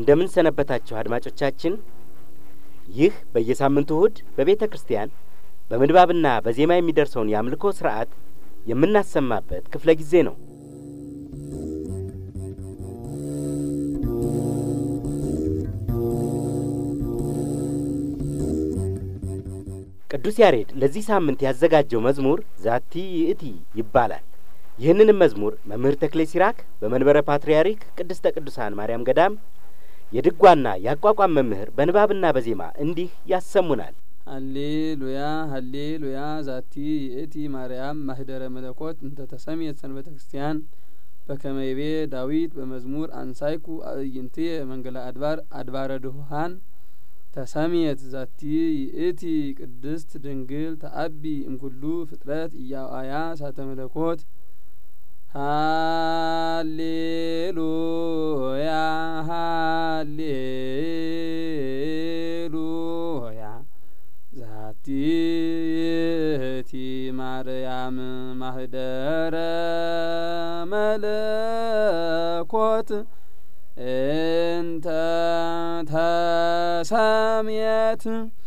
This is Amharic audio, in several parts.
እንደምን ሰነበታችሁ አድማጮቻችን። ይህ በየሳምንቱ እሁድ በቤተ ክርስቲያን በምንባብና በዜማ የሚደርሰውን የአምልኮ ስርዓት የምናሰማበት ክፍለ ጊዜ ነው። ቅዱስ ያሬድ ለዚህ ሳምንት ያዘጋጀው መዝሙር ዛቲ ይእቲ ይባላል። ይህንንም መዝሙር መምህር ተክሌ ሲራክ በመንበረ ፓትርያርክ ቅድስተ ቅዱሳን ማርያም ገዳም የድጓና የአቋቋም መምህር በንባብና በዜማ እንዲህ ያሰሙናል። ሀሌሉያ ሀሌሉያ ዛቲ ይእቲ ማርያም ማህደረ መለኮት እንተ ተሰምየት ሰንበተ ክርስቲያን በከመይቤ ዳዊት በመዝሙር አንሳይኩ አእይንትየ መንገለ አድባር አድባረ ድሁሃን ተሰምየት ዛቲ ይእቲ ቅድስት ድንግል ተአቢ እምኩሉ ፍጥረት እያዋያ ሳተ መለኮት ሃሌሉያ ሃሌሉያ ዛቲ ይእቲ ማርያም ማህደረ መለኮት እንተ ተሰምየት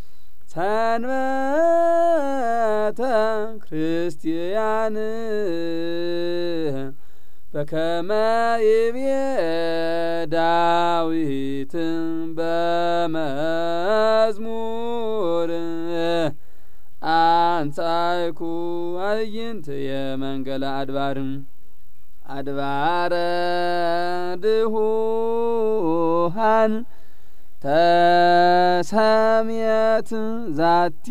ሰንበተ ክርስቲያን በከመ ይቤ ዳዊት በመዝሙር አንጻይኩ አዕይንትየ መንገለ አድባር አድባረ ድሁሃን ተሰምየት ዛቲ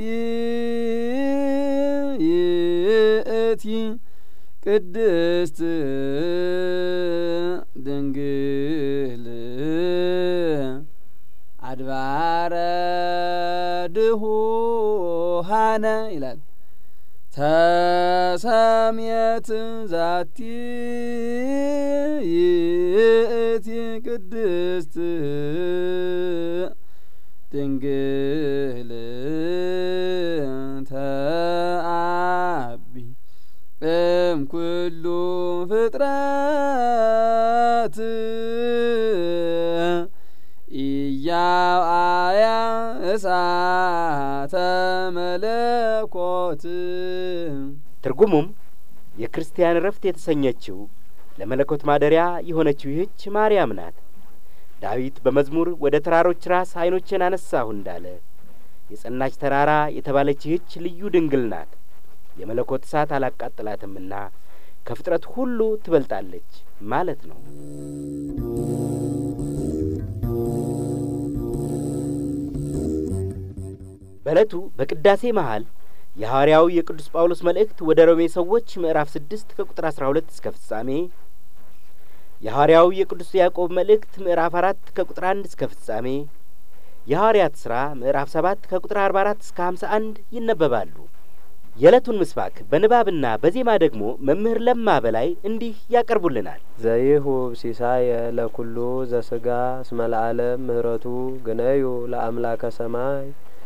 ይእቲ ቅድስት ድንግል አድባረ ድሁሃነ ይላል። ተሰምየት ዛቲ ይእቲ ቅድስት ድንግል ተአቢ እም ኩሉ ፍጥረት ኢያውአያ እሳተ መለኮት። ትርጉሙም የክርስቲያን ረፍት የተሰኘችው ለመለኮት ማደሪያ የሆነችው ይህች ማርያም ናት። ዳዊት በመዝሙር ወደ ተራሮች ራስ ዓይኖቼን አነሳሁ እንዳለ የጸናች ተራራ የተባለች ይህች ልዩ ድንግል ናት። የመለኮት እሳት አላቃጥላትምና ከፍጥረት ሁሉ ትበልጣለች ማለት ነው። በዕለቱ በቅዳሴ መሃል የሐዋርያው የቅዱስ ጳውሎስ መልእክት ወደ ሮሜ ሰዎች ምዕራፍ ስድስት ከቁጥር አስራ ሁለት እስከ ፍጻሜ የሐዋርያው የቅዱስ ያዕቆብ መልእክት ምዕራፍ አራት ከቁጥር አንድ እስከ ፍጻሜ የሐዋርያት ሥራ ምዕራፍ ሰባት ከቁጥር አርባ አራት እስከ ሀምሳ አንድ ይነበባሉ። የዕለቱን ምስባክ በንባብና በዜማ ደግሞ መምህር ለማ በላይ እንዲህ ያቀርቡልናል። ዘይሁብ ሲሳየ ለኩሉ ዘስጋ እስመ ለዓለም ምህረቱ ግነዩ ለአምላከ ሰማይ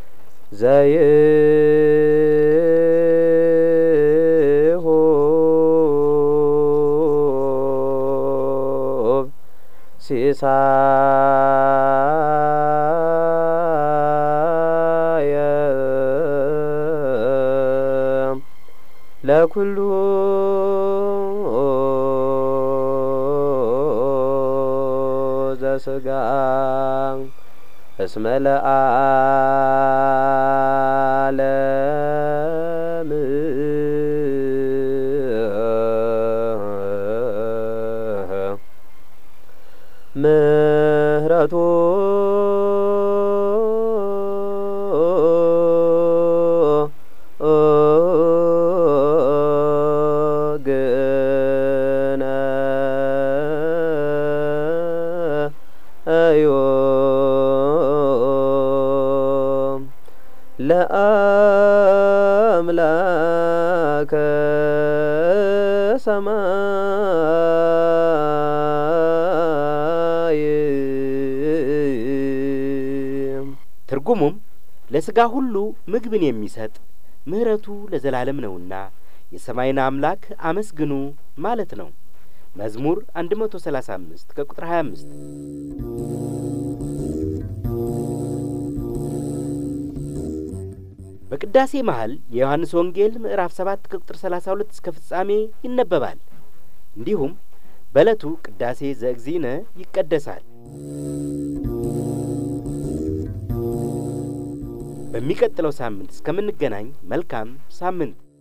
ዘይሁብ ሲሳየ ለኩሉ ዘስጋ እስመ ለዓለም ምህረቱ ግነዩ ለአምላከ ሰማይ ትርጉሙም ለሥጋ ሁሉ ምግብን የሚሰጥ ምሕረቱ ለዘላለም ነውና የሰማይን አምላክ አመስግኑ ማለት ነው። መዝሙር አንድ መቶ ሰላሳ አምስት ከቁጥር ሀያ አምስት በቅዳሴ መሀል የዮሐንስ ወንጌል ምዕራፍ ሰባት ከቁጥር ሰላሳ ሁለት እስከ ፍጻሜ ይነበባል። እንዲሁም በዕለቱ ቅዳሴ ዘእግዚእነ ይቀደሳል። በሚቀጥለው ሳምንት እስከምንገናኝ መልካም ሳምንት